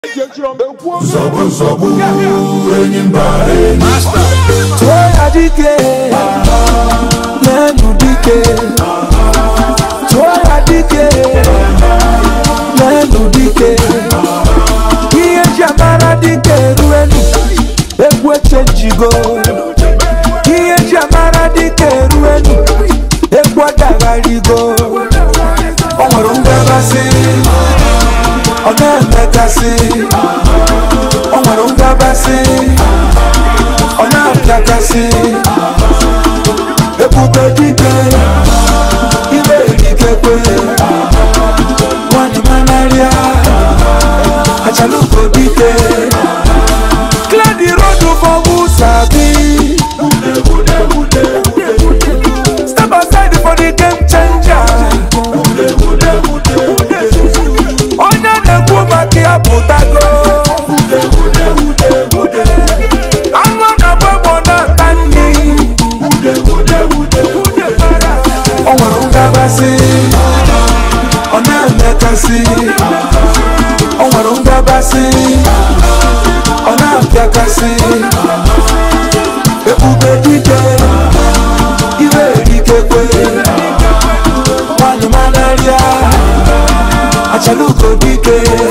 nsogbu nsogbu enyi mba enyi tụọ ya dike n'enu dike tụọ ya dike n'enu dike ihe ji amara dike eruenu egwu echenjigo ihe ji amara dike eruenu egwu adagharigo o nwere ngabasị ọ na-emekasị o nwere ngabasị ọ na-apịakasị ebube dike ire erikekwe nwanyị manarịa achalugo dike clear the road for who sabi step aside for the game changer onye na-ekwu maka ya pụtago anụ na-agba egbo na-ata nri o nwere ngabasị ọ na-emekasị o nwere ngabasị ọ na-apịakasị ebube dike ire erikekwe nwanyị manarịa achalugo dike